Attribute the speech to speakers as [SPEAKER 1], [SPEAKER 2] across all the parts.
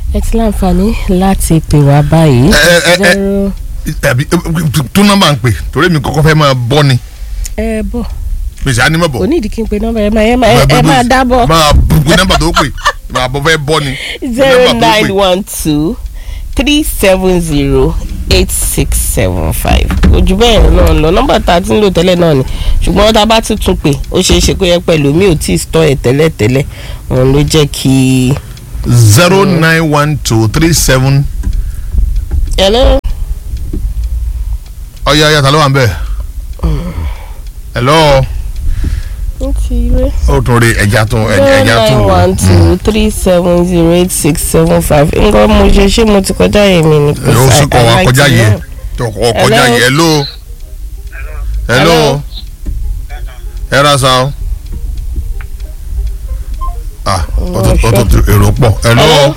[SPEAKER 1] ẹ ti láǹfààní láti pè wá báyìí.
[SPEAKER 2] ẹ ẹ ẹ
[SPEAKER 1] zero
[SPEAKER 2] tàbí tún nọ́mbà ń pè torí mi kọ́kọ́ fẹ́ máa bọ́ ni
[SPEAKER 1] ẹ bọ̀
[SPEAKER 2] pèsè ànímọ̀ bọ̀.
[SPEAKER 1] kò ní ìdí kí n pe nọ́mbà ẹ máa ẹ máa ẹ máa dábọ̀
[SPEAKER 2] máa gbogbo nọ́mbà tó pè máa bọ́ fẹ́ bọ́ ni.
[SPEAKER 1] zero
[SPEAKER 2] Nọ́mbà tó pè.
[SPEAKER 1] nine one two three seven zero eight six seven five ojú bẹ́ẹ̀ náà lọ nọ́mbà tá a ti ń lò tẹ́lẹ̀ náà ni ṣùgbọ́n tá a bá tuntun pè ó ṣeé ṣe kó yẹ pẹ̀lú mi ò tí ì stọ́ ẹ̀ tẹ́lẹ̀ tẹ́lẹ̀ òun ló jẹ́ kí.
[SPEAKER 2] zero nine one two three seven
[SPEAKER 1] hello
[SPEAKER 2] ọ̀ya ọ̀ya ta ló wà ń bẹ̀. hello
[SPEAKER 1] ó ti rẹ́.
[SPEAKER 2] ó tún rí ẹja tún
[SPEAKER 1] zero
[SPEAKER 2] ẹja
[SPEAKER 1] nine
[SPEAKER 2] tún.
[SPEAKER 1] one two three seven zero eight six seven five nǹkan mo ṣe ṣé mo ti kọjá yẹn mi ni kò
[SPEAKER 2] ó sì kọ́ wa
[SPEAKER 1] I like
[SPEAKER 2] kọjá
[SPEAKER 1] to
[SPEAKER 2] yẹ
[SPEAKER 1] know.
[SPEAKER 2] tó kọ́ kọjá
[SPEAKER 1] Hello?
[SPEAKER 2] yẹ hello hello ẹ ra sa o. ah ó tún ó tún ti èrò pọ̀ hello
[SPEAKER 1] Hello?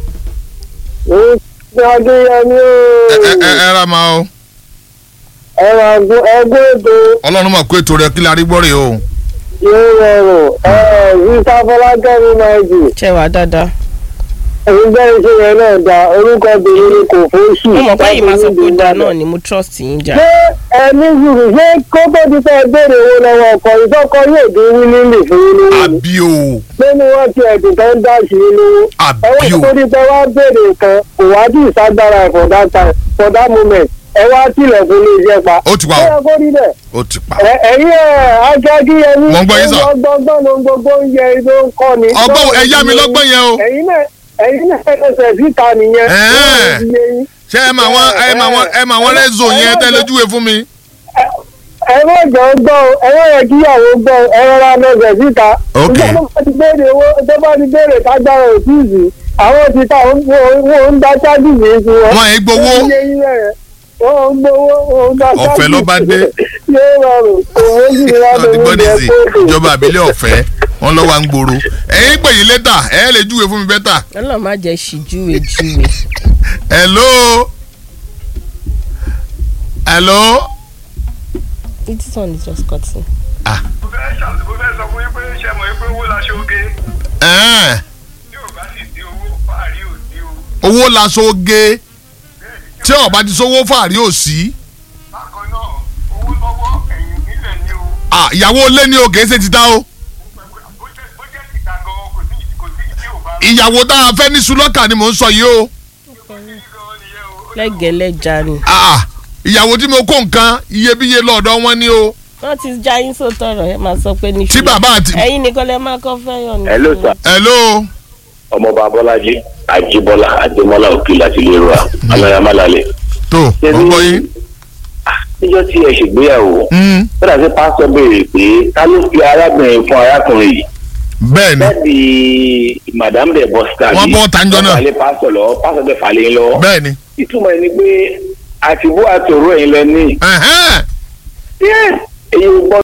[SPEAKER 3] ní adéyẹmí
[SPEAKER 2] ẹ ẹ
[SPEAKER 3] o
[SPEAKER 2] ẹ ẹ ra ma o
[SPEAKER 3] ẹ̀rọ ẹgbẹ́ ètò
[SPEAKER 2] ọlọ́run mọ̀ pé ètò rẹ kí la rí gbọ́ rè o.
[SPEAKER 3] yóò rọrùn visa fọlákẹ́mi náìjì
[SPEAKER 1] ṣe wà dáadáa.
[SPEAKER 3] ẹgbẹ́ iṣẹ́ yẹn náà da orúkọ bèrè ni kò fún sí.
[SPEAKER 1] mo mọ̀ pé yìí máa sọ pé ó dáa náà ni mo trust yín jà.
[SPEAKER 3] ṣé ẹni zùrù ṣé kó tó di pé béèrè owó lọ́wọ́ ọkọ̀ ìtọ́kọ yóò dín wílí lè fún yín lówó ni
[SPEAKER 2] àbí o
[SPEAKER 3] pé ni wọ́n ti ẹ̀dùn tó ń dá sí i lówó.
[SPEAKER 2] àbí
[SPEAKER 3] ẹwọ́n
[SPEAKER 2] o
[SPEAKER 3] tó di pé wá béèrè nǹkan kò wá dì ìsagbára ẹ̀ for that time for that moment ẹ wá tilẹ̀kùn ní iṣẹ́ pa.
[SPEAKER 2] ó ti wà
[SPEAKER 3] ṣé
[SPEAKER 2] o
[SPEAKER 3] ẹ kó rí bẹ́ẹ̀?
[SPEAKER 2] ó ti pa.
[SPEAKER 3] Ẹ- ẹ̀yin ẹ̀ akẹ́kíyẹmí
[SPEAKER 2] Mo ń gbọ́ yín sà.
[SPEAKER 3] ọgbọ́ngbọ́n ló ń gbogbo ń yẹ ló ń kọ́ ni.
[SPEAKER 2] ọgbọ́n ẹ̀yá mi lọ́gbọ́n yẹn o
[SPEAKER 3] ẹ̀yin náà ẹ̀yin náà ẹsẹ̀ síta nìyẹn.
[SPEAKER 2] Ẹ̀ẹ́.
[SPEAKER 3] Ó ti yé yín.
[SPEAKER 2] ṣé ẹ máa wọn ẹ máa wọn ẹ máa wọn rẹ́zò yẹn tẹ́ lójúwe fún mi.
[SPEAKER 3] ẹ má jọ gbọ́ o ẹ má yẹ kíyàwó gbọ́ o ẹ rọra lọ́sẹ̀ síta.
[SPEAKER 2] Ok.
[SPEAKER 3] Nígbà tó bá ti béèrè owó tó bá ti béèrè kágbára òtíìsì àwọn ti ta wọn wọn ń dá chájì ní í sí wọn.
[SPEAKER 2] Wọn ì gbowó.
[SPEAKER 3] Ó ti yé yín bẹ́ẹ̀. Wọ́n ń gbowó wọn ń dá chájì.
[SPEAKER 2] Ọ̀fẹ́ ló bá dé.
[SPEAKER 3] Yóò rọrùn òwò sì ní wàá
[SPEAKER 2] wọ́n ti gbọ́
[SPEAKER 3] lórí
[SPEAKER 2] ní
[SPEAKER 3] ìjẹ́
[SPEAKER 2] sí
[SPEAKER 3] kóòdù.
[SPEAKER 2] ìjọba àbílẹ̀ ọ̀fẹ́ wọn lọ́wọ́ à ń gbòòrò ẹ̀yin pè yín lẹ́tà ẹ̀ lè júwe fún mi bẹ́tà.
[SPEAKER 1] ọlọ́run má jẹ́ ṣìjúwe júwe.
[SPEAKER 2] hello hello
[SPEAKER 1] this one is just cutting.
[SPEAKER 4] mo fẹ́ ṣàlù mo fẹ́ sọ fún yín pé ṣe mọ̀ yín pé owó la ṣe oge
[SPEAKER 2] ẹ̀ẹ́n,
[SPEAKER 4] tí ò bá sì sí owó fàárí ò sí o
[SPEAKER 2] owó laṣọ oge tí ọba ti sówó fàárí ò sí
[SPEAKER 4] bákan náà owó lọ́wọ́ ẹ̀yìn nílẹ̀ ni o
[SPEAKER 2] Ah, ìyàwó ilé ni o kìí ṣe ti ta o
[SPEAKER 4] bó jẹ́ bó jẹ́ ìta gan kò sí kò sí tí ò bá
[SPEAKER 2] ìyàwó tá a fẹ́ ní sulọ́kà ni mò ń sọ yìí o
[SPEAKER 4] gan nìyẹn o.
[SPEAKER 1] lẹ́gẹ̀lẹ́jà ni.
[SPEAKER 2] Ah, ìyàwó tí mo kó nǹkan iyebíye lọ́dọ̀ wọn ni o
[SPEAKER 1] wọ́n ti já yín sóòótọ́ ọ̀rọ̀ ẹ máa sọ pé ní
[SPEAKER 2] tí bàbá àti.
[SPEAKER 1] ẹ̀yin nìkan lẹ máa kọ́ fẹ́yàn ní.
[SPEAKER 5] Hello, sir.
[SPEAKER 2] hello
[SPEAKER 5] ọmọọba abọ́lájí àjíbọ́lá àdèmọ́lá òkè láti lè rọ aláyàmálálẹ̀.
[SPEAKER 2] tó mo gbọ́ yín.
[SPEAKER 5] níjọ́ tí ẹ ṣègbéyàwó
[SPEAKER 2] Mm,
[SPEAKER 5] ó dàbí pásítọ̀ béèrè pé ta ló fi arábìnrin fún arákùnrin yìí
[SPEAKER 2] bẹ́ẹ̀ ni
[SPEAKER 5] bẹ́ẹ̀ni madame de bosca
[SPEAKER 2] Wọ́n bọ́ tanjọ́ náà.
[SPEAKER 5] falẹ̀ pásítọ̀ lọ pásítọ̀ bẹ́ẹ̀ falẹ̀ lọ.
[SPEAKER 2] bẹ́ẹ̀ ni.
[SPEAKER 5] ìtumọ̀ ẹni pé àtìbú àtòrò ẹ̀yin lọ ní.
[SPEAKER 2] Ẹ̀hẹ́n.
[SPEAKER 5] èyí gbọ́dọ̀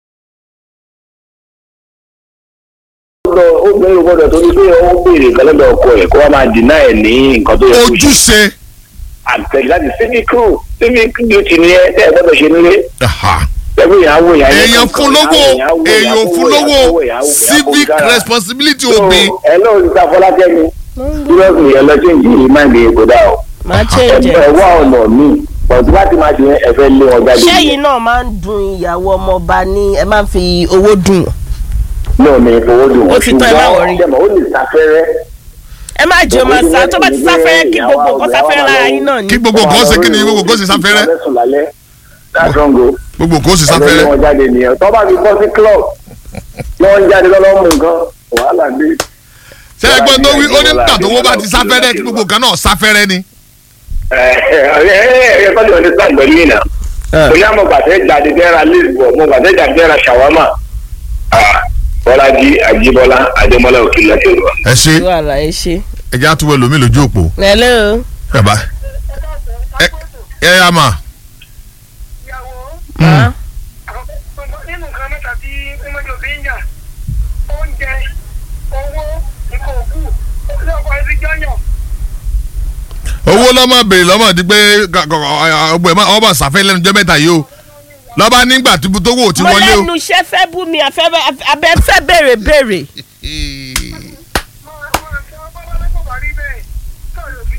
[SPEAKER 5] obìnrin ò gbọ́dọ̀ torí pé ó béèrè nǹkan lọ́dọ̀ ọkọ ẹ̀ kó wá máa dìnnà ẹ̀ ní nǹkan tó yẹ kó ṣe.
[SPEAKER 2] ojúṣe.
[SPEAKER 5] àtẹ̀lé láti civic crew civic duty ni ẹ tẹ́ ẹ gbọ́dọ̀ ṣe nílé.
[SPEAKER 2] Aha.
[SPEAKER 5] ẹbí yẹn á wò yẹn.
[SPEAKER 2] èèyàn fún lówó èèyàn fún lówó civic responsibility òbí.
[SPEAKER 5] ẹ lóò ní sá fọlákẹ́mi seriously ẹ lọ change yìí máa ń gbé kó dà o.
[SPEAKER 1] máa change
[SPEAKER 5] ẹ
[SPEAKER 1] ẹ̀.
[SPEAKER 5] wá ọ̀nà míì pọ̀jù láti máa ṣe ẹ fẹ́ lé wọn jáde.
[SPEAKER 1] ṣẹ́yìn náà máa ń dun ìyàwó ọmọọba ní ẹ máa ń fi owó dùn.
[SPEAKER 5] náà ní ìfowó dùn
[SPEAKER 1] Ó ti tán, ẹ má worry.
[SPEAKER 5] ṣùgbọ́n ó lè sáfẹ́rẹ́.
[SPEAKER 1] ẹ má jẹ́ ọmọ sá tó bá ti sáfẹ́rẹ́ kí gbogbo nǹkan sáfẹ́rẹ́ lára yín náà ni.
[SPEAKER 2] kí gbogbo kan ṣe kí ni gbogbo kan ṣe sáfẹ́rẹ́
[SPEAKER 5] Ìgbàlẹ́sùn lálẹ́ that's wrong o.
[SPEAKER 2] gbogbo kan ṣe
[SPEAKER 5] ẹgbẹ́
[SPEAKER 2] sáfẹ́rẹ́.
[SPEAKER 5] wọn jáde nìyẹn tó bá fi bọ́ sí club lọ́wọ́ ń jáde lọ́wọ́ mú nǹkan wàhálà dé.
[SPEAKER 2] ṣé ẹgbẹ́ tó wí ó ní nígbà tó wọ́n bá ti sáfẹ́rẹ́ kí gbogbo kan náà sáfẹ́rẹ́ ni.
[SPEAKER 5] ẹ ẹ ẹ ẹ kọ́ ni wọ́n ti sá ìgbẹ́lú yìí náà. bóyá mo gbàtẹ́ jáde dẹ́ra lisbon mo gbàtẹ́ jáde dẹ́ra shawama. Ah, bọ́lájí àjíbọ́lá adémọ́lá òkìlá ti rọ.
[SPEAKER 2] ẹ ṣe
[SPEAKER 1] ìlú àlàyé ṣe.
[SPEAKER 2] ẹ jẹ́ àtúwẹ̀ lómi lójú òpó.
[SPEAKER 1] hello.
[SPEAKER 2] ẹ bá ẹ ẹ yà mà.
[SPEAKER 4] ìyàwó
[SPEAKER 1] Ah.
[SPEAKER 4] nínú nǹkan mẹ́ta tí ọmọdé òbí ń yà oúnjẹ owó nǹkan òkú lọ́kọ̀ ẹbí jọ́yàn
[SPEAKER 2] owó lọ́mọ béèrè lọ́mọ di pé ọgbẹ́ ọmọ sàfẹ́ lẹ́nu jẹ́ mẹ́ta yìí o lọ́ba nígbà tí tó wò tí
[SPEAKER 1] mo
[SPEAKER 2] wọlé o.
[SPEAKER 1] lẹ́nu iṣẹ́ fẹ́ bú mi àfẹ́ abẹ́ fẹ́ béèrè béèrè.
[SPEAKER 4] máa máa ṣe ọgbọ́n lọ́kọ̀ bá rí bẹ́ẹ̀ tó yóò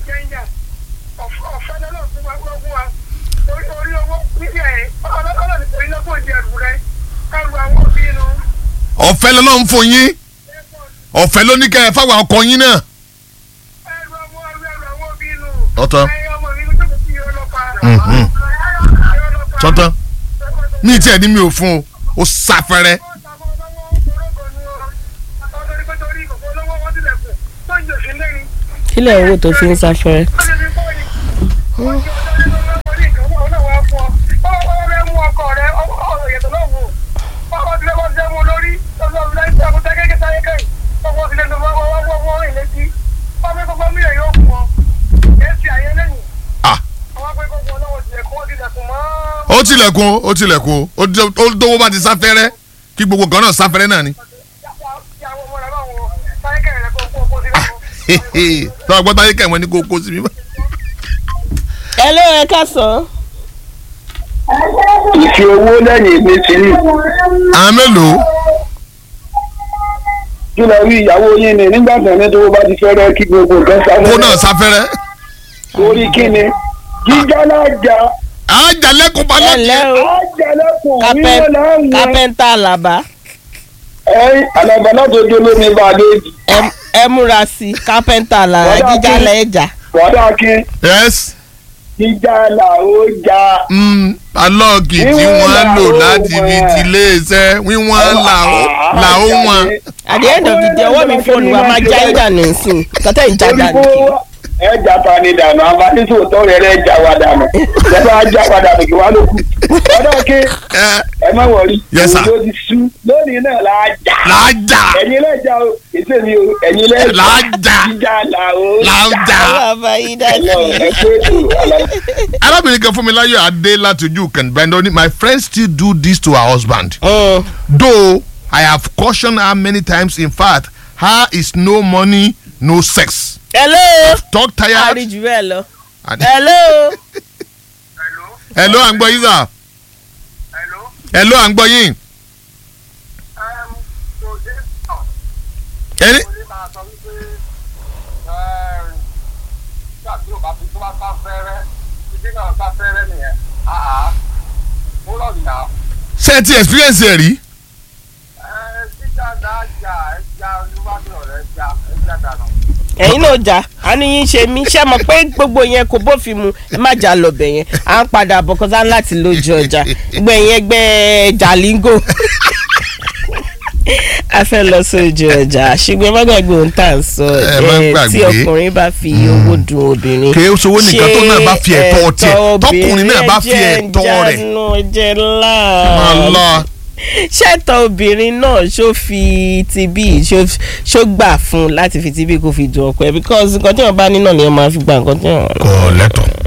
[SPEAKER 4] wá fún wa orí orí owó níbi ẹ̀ ọlọ́dọ̀ ní orí lọ́pọ̀ ìdí ẹ̀rù rẹ̀ ẹ̀rù àwọn òbí inú
[SPEAKER 2] ọ̀fẹ́ lọ́nà ń fún yín ọ̀fẹ́ ló ní kẹ́ ẹ fáwọn ọkọ yín náà.
[SPEAKER 4] ẹ̀rù àwọn ẹ̀rù ẹ̀rù àwọn òbí inú.
[SPEAKER 2] Ọ̀tọ̀.
[SPEAKER 4] ẹ̀yẹ ọmọ mi ló jókòó sí ọlọ́pàá.
[SPEAKER 2] Mhm.
[SPEAKER 4] ọlọ́pàá.
[SPEAKER 2] sọ́tàn ní tiẹ̀ ní mi ò fún o ó sáfẹ́rẹ́.
[SPEAKER 1] kílẹ̀ owó tó fi ń sáfẹ́rẹ́.
[SPEAKER 2] Ah. ó tilẹ̀kùn ó tilẹ̀kùn ó jẹ́- ó dówó bá ti sáfẹ́rẹ́ kí gbogbo kan náà sáfẹ́rẹ́ náà ni. tọ́ ọgbọ́n táyé kẹ̀wọ́n ní kó kó sí mi.
[SPEAKER 1] ẹ ló ẹ ká sọ.
[SPEAKER 3] ìfi owó lẹ́yìn mi sí ní.
[SPEAKER 2] àwọn mélòó
[SPEAKER 3] kí lọ rí ìyàwó yín ni nígbà tí ẹni tó bá ti fẹ́rẹ́ kí gbogbo nǹkan sáré.
[SPEAKER 2] kó náà sáfẹ́rẹ́.
[SPEAKER 3] torí kí ni jíjá lájà
[SPEAKER 2] àjàlẹ́kùn bá
[SPEAKER 1] ẹ
[SPEAKER 2] lọ́kì.
[SPEAKER 1] ǹlẹ́ o
[SPEAKER 3] ájàlẹ́kùn
[SPEAKER 1] Kápẹ́-
[SPEAKER 3] wíwọ́n láwọn
[SPEAKER 1] kápẹ́ńtà àlàbá
[SPEAKER 3] ẹ̀ àlàbà láti ojú olómi bá a déjì.
[SPEAKER 1] ẹ- ẹ múra sí i kápẹ́ńtà àlàbá
[SPEAKER 3] Wọ́n dà
[SPEAKER 1] jíjà
[SPEAKER 3] kí-
[SPEAKER 1] lẹ́jà.
[SPEAKER 3] wàdà kí
[SPEAKER 2] yes
[SPEAKER 3] jíjá là ó já.
[SPEAKER 2] mm, alọ́ọ̀kì tí
[SPEAKER 3] Wíwọ́n
[SPEAKER 2] wọ́n
[SPEAKER 3] là
[SPEAKER 2] lò
[SPEAKER 3] ó
[SPEAKER 2] láti fi
[SPEAKER 3] wọ̀n.
[SPEAKER 2] ti iléeṣẹ́ wíwọ́n là ó là ó wọn.
[SPEAKER 1] at the end of the day ọwọ́ mi fóònù wa máa já yín dànù nsìn kọ́tẹ́ ìjà dànù kí.
[SPEAKER 3] ẹja ta ni dànù abánísò tó rẹ rẹ já wa dànù lẹ́fà já wa dànù kí wàá ló kù. wàdà kí
[SPEAKER 2] ẹ
[SPEAKER 3] ẹ má wọrí.
[SPEAKER 2] Yes, sir.
[SPEAKER 3] òun ló ti sú lónìí náà là á já.
[SPEAKER 2] làájà
[SPEAKER 3] ẹ̀yin lẹ́jà o èsè mi o ẹ̀yin lẹ́jà.
[SPEAKER 2] Là á já.
[SPEAKER 3] jíjá là ó
[SPEAKER 2] làájà.
[SPEAKER 1] bàbá yín dá
[SPEAKER 3] Hello,
[SPEAKER 1] sí
[SPEAKER 3] ẹ
[SPEAKER 1] i.
[SPEAKER 3] pé ètò àlàyé.
[SPEAKER 2] arábìnrin kan fún mi láyọ̀ adé láti ojú kẹ̀ǹbẹ́ndọ́ ní my friend still do this to her husband.
[SPEAKER 1] Mm.
[SPEAKER 2] though I have cautioned her many times in fact her is no money no sex.
[SPEAKER 1] hello
[SPEAKER 2] talk tired.
[SPEAKER 1] àríjù bẹ́ẹ̀ lọ.
[SPEAKER 2] and-
[SPEAKER 1] hello
[SPEAKER 2] hello à ń gbọ́ yín sà. hello à ń gbọ́ yín. ẹni ṣé ẹ ti experience ẹ rí.
[SPEAKER 1] ẹ̀yin náà jà á ní yín ṣe mí ṣé mọ̀ pé gbogbo yẹn kò bófin mu ẹ má jà lọ́bẹ̀ yẹn à ń padà bọ̀ kọ́sá láti lójú ọjà gbẹ̀ yẹn gbẹ́ jalingo a fẹ́ lọ sójú ọjà ṣùgbọ́n ẹ má gbàgbé ohun tá à ń sọ
[SPEAKER 2] Ẹ má
[SPEAKER 1] ẹ,
[SPEAKER 2] gbàgbé.
[SPEAKER 1] tí ọkùnrin bá fi owó dun obìnrin
[SPEAKER 2] kì í ṣowó nìkan tó náà bá fi ẹ̀tọ́
[SPEAKER 1] ṣé
[SPEAKER 2] tiẹ̀ tọkùnrin náà bá fi
[SPEAKER 1] obìnrin
[SPEAKER 2] ẹ̀tọ́ rẹ̀.
[SPEAKER 1] jẹ́ ìjánu jẹ́ ńlá
[SPEAKER 2] Allah.
[SPEAKER 1] ṣẹ́tọ̀ obìnrin náà ṣó fi tibí ṣó ṣó gbà fún láti fi tibí kó fi dùn ọkọ ẹ̀ because nǹkan tí wọ́n bá ní náà ni wọ́n máa fi gba nǹkan tí wọ́n.
[SPEAKER 2] kò lẹ́tọ̀.